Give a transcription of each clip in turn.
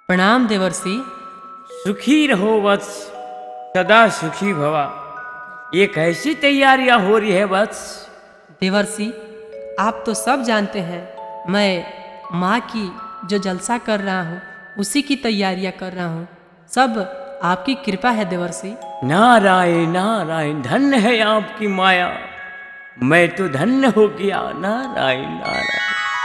प्रणाम देवर्षि सुखी रहो वत्स सदा सुखी भवा ये कैसी तैयारियां हो रही है वत्स देवर्षि आप तो सब जानते हैं मैं माँ की जो जलसा कर रहा हूँ उसी की तैयारियाँ कर रहा हूँ सब आपकी कृपा है देवर्षि नारायण नारायण धन्य है आपकी माया मैं तो धन्य हो गया नारायण नारायण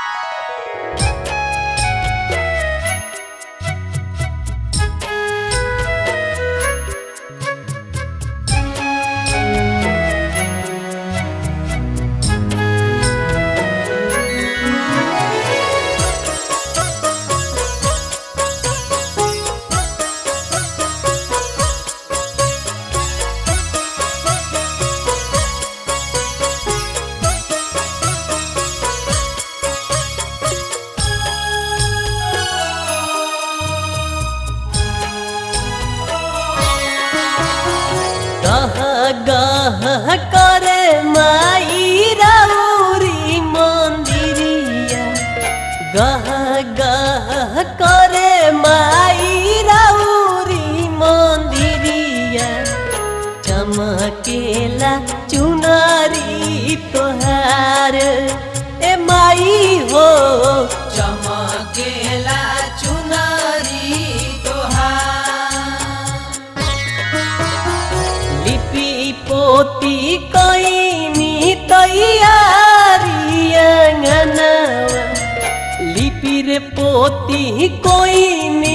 गह गह करे माई राउरी मंदिरिया गह गह करे माई राउरी मंदिरिया चमकेला चुनरी तोहार ए माई हो चमकेला चुनरी तोहार लिपि पोती कैनी तैयारी अंगनवा लिपि रे पोती कोइनी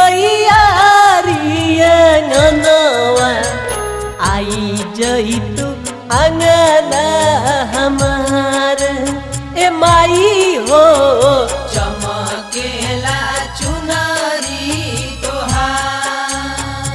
तैयारी अंगनवा आई जइतु अंगना हमार ए माई हो चमकेला चुनरी तोहार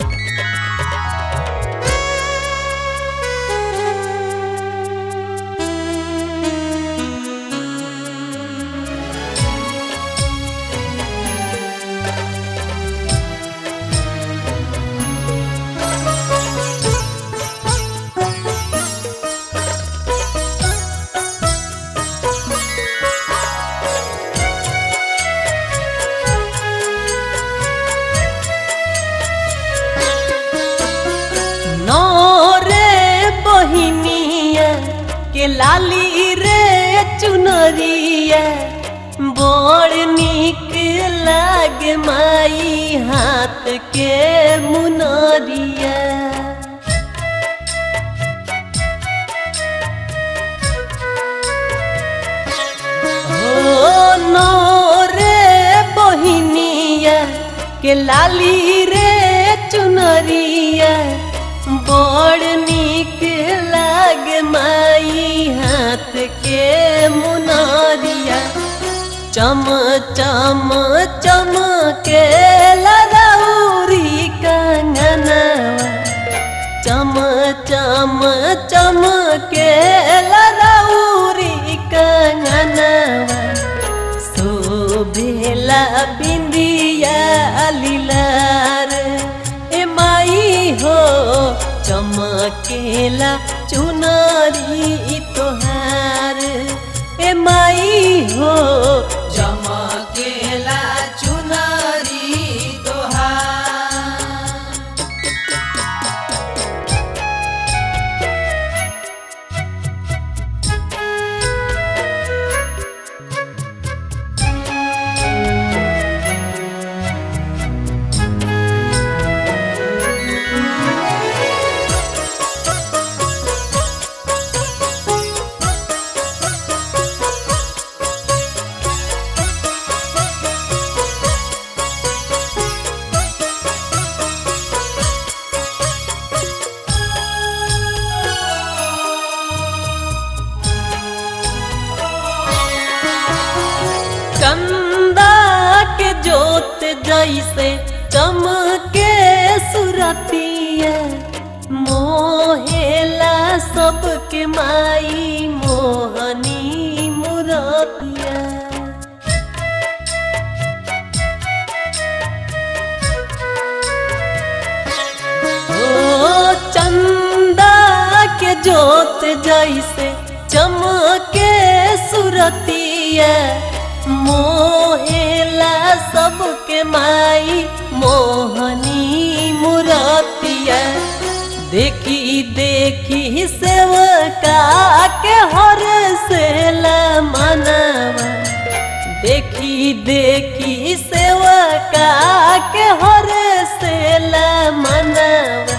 नौरे बहिनिया के लाली रे चुनरिया बड़ निक लागे माई हाथ के मुनरिया हो नौरे बहिनिया के लाली रे चुनरिया बड़ निक लाग माई हाथ के मुनरिया चम चम चम के लदौरी कंगनवा चम चम चम के लदौरी कंगनवा शोभेला बिंदिया लीलार ए माई हो चमकेला चुनरी तोहार ए माई हो चमकेला चुनरी तोहार कंदा के जोत जैसे चमके सुरतिया मोहेला सबके माई मोहनी मुरतिया ओ चंदा के जोत जैसे चमके सुरतिया मोहेला चमकेला सबके माई मोहनी मुरतिया देखी देखी सेवका के हर से मनवा देखी देखी सेवका के हर से मनवा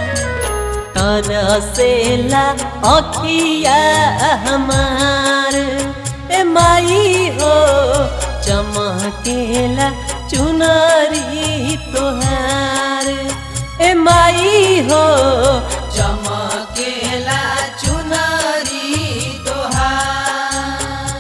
तरसेला अखिया हमार ए माई हो चमकेला चुनरी तोहार ए माई हो चमकेला चुनरी तोहार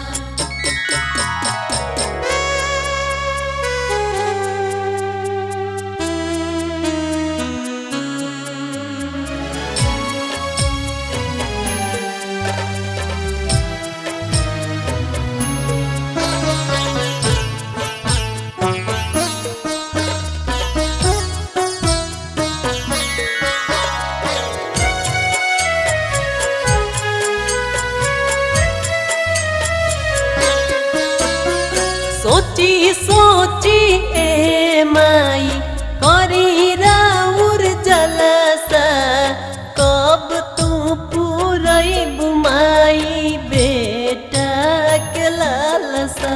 सोची सोची ए माई करी राउर जलसा कब तू पूरई बुमाई बेटा के लालसा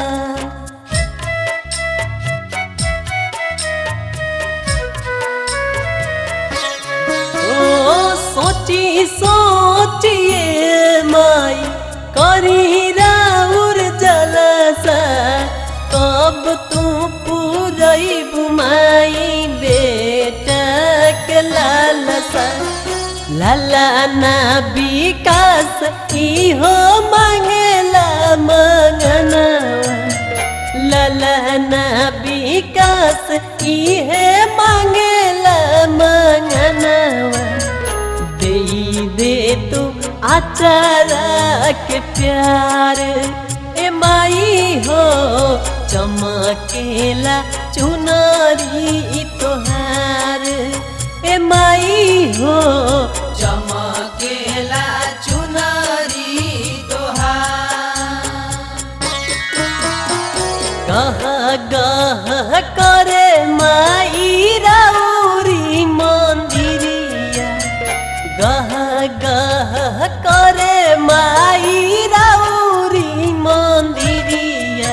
ओ सोची सोचिए माई करी राउर जलसा कब तू पूरई बुमाई बेटा के लालसा लाला ना विकास की हो मांगला मंगनवा ललना विकास इहे मांगला मंगनवा दे दे तू आचारा के प्यार ए माई हो चमकेला चुनरी तोहार ए माई हो चमकेला चुनरी तोहार गह गह करे माई राउरी मंदिरिया गह गह करे माई राउरी मंदिरिया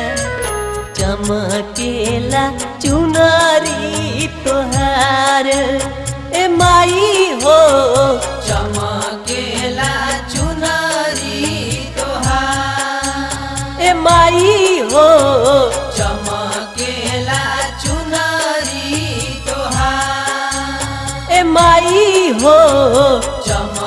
चमकेला चुनरी तोहार ए माई हो चमकेला चुनरी तोहार ए माई हो चमकेला चुनरी तोहार ए माई हो चमकेला